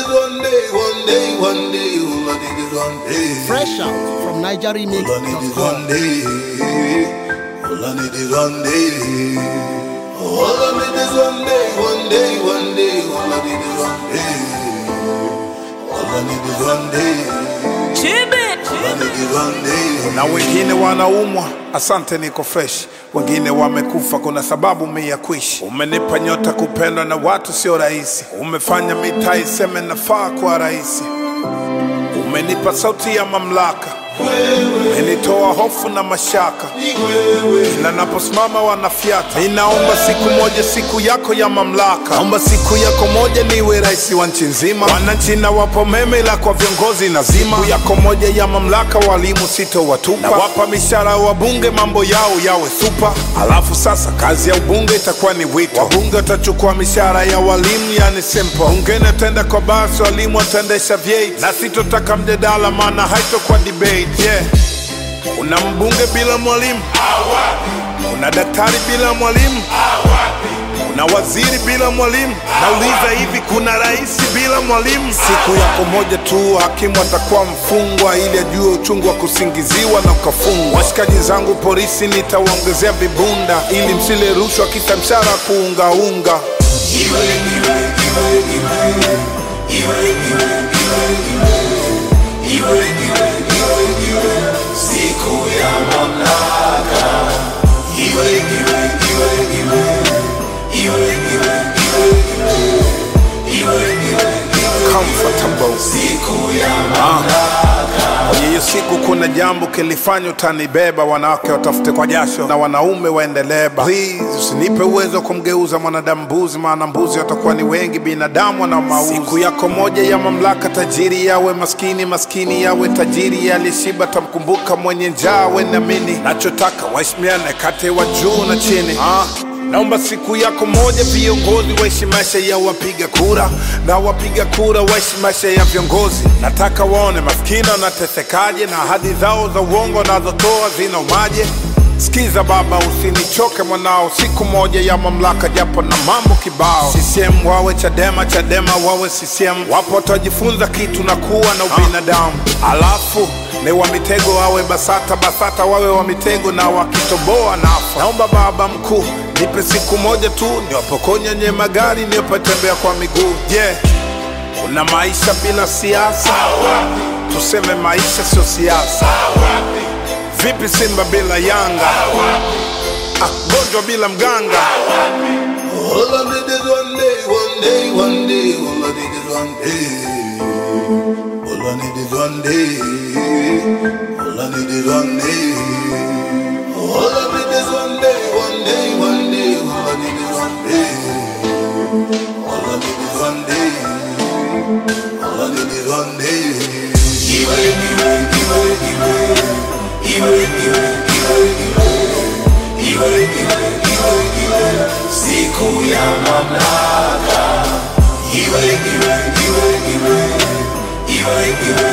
is one day, one day, one day. All I need is one day. Fresh out from All I need is NigerRemix.com. one day. All I need is one day. All I need is one day, one day, one day. All I need is one day. All I need is one day. All I need is one day. na wengine wanaumwa, asante, niko fresh. Wengine wamekufa, kuna sababu mi ya kuishi. Umenipa nyota, kupendwa na watu sio rahisi. Umefanya mitaa iseme nafaa kwa rahisi. Umenipa sauti ya mamlaka, umenitoa hofu na mashaka. Kila naposimama wanafyata. Ninaomba siku moja, siku yako ya mamlaka. Naomba siku yako moja niwe rais wa nchi nzima. Wananchi na wapo meme, ila kwa viongozi nazima. Siku yako moja ya mamlaka, walimu sitowatupa. Nawapa mishahara wabunge, mambo yao yawe supa. Alafu sasa kazi ya ubunge itakuwa ni wito. Wabunge watachukua mishahara ya walimu, yani simple. Bungeni ataenda kwa basi, walimu wataendesha vyeti, na sitotaka mjadala, maana haitokuwa debate. Yeah. Una mbunge bila mwalimu, una daktari bila mwalimu, una waziri bila mwalimu. Nauliza hivi, kuna rais bila mwalimu? Siku yako moja tu hakimu atakuwa mfungwa, ili ajue uchungu wa kusingiziwa na ukafungwa. Washikaji zangu polisi nitawaongezea vibunda, ili msile rushwa kisa mshahara kuungaunga. comfortable. Kwenye hiyo siku kuna jambo kilifanya utanibeba, wanawake watafute kwa jasho na wanaume waendeleba. Please usinipe uwezo wa kumgeuza mwanadamu mbuzi, maana mbuzi watakuwa ni wengi, binadamu wana mauzi. Siku yako moja ya mamlaka, tajiri yawe maskini, maskini yawe tajiri, aliyeshiba tamkumbuka, mwenye njaa wenamini. Nachotaka waheshimiane kati wa juu na chini ah. Naomba siku yako moja viongozi waishi maisha ya wapiga kura na wapiga kura waishi maisha ya viongozi. Nataka waone maskini wanatesekaje na ahadi zao za uongo wanazotoa zinaumaje. Sikiza baba, usinichoke mwanao, siku moja ya mamlaka, japo na mambo kibao. CCM wawe Chadema, Chadema wawe CCM, wapo watajifunza kitu na kuwa na ubinadamu. Alafu ni wa mitego wawe BASATA, BASATA wawe wa mitego na wakitoboa nafa. Naomba baba mkuu nipe siku moja tu niwapokonya nye magari niwapatembea kwa miguu. Je, yeah. Kuna maisha bila siasa? Tuseme maisha sio siasa. Vipi Simba bila Yanga? Ah, gonjwa bila mganga. All I need is one day, one day, one day. All I need is one day. All I need is one day. All I need is one day. All I need is one day, one day, one day. All I need is one day. All I need is one day. All I need is one day. Iwe, iwe, iwe, iwe. Iwe, iwe, iwe, iwe. Iwe, iwe, iwe, iwe. Siku ya mamlaka. Iwe, iwe, iwe, iwe. Iwe, iwe,